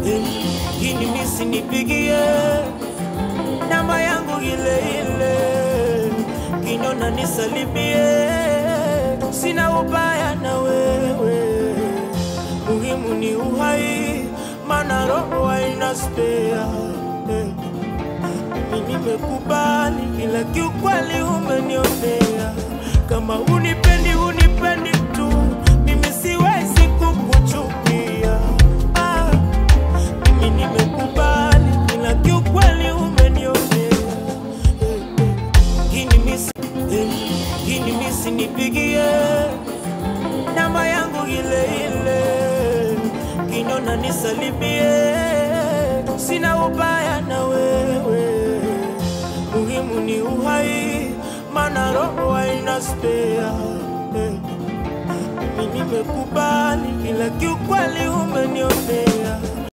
Gini misi nipigie namba yangu ile ile, kinona nisalimie, sina ubaya na wewe, muhimu ni uhai, mana roho haina spea. Eh, Mimi nimekubali, ila kiukweli umenionea, kama unipendi unipendi tu, mimi siwezi kukuchukia ah. Mimi nimekubali ila kiukweli umenionea Eh, eh. Gini misi eh, Gini misi nipigie namba yangu ile ile, kinona nisalimie, sina ubaya na wewe, muhimu ni uhai, mana roho haina spea eh. Mimi nimekubali ila kiukweli umenionea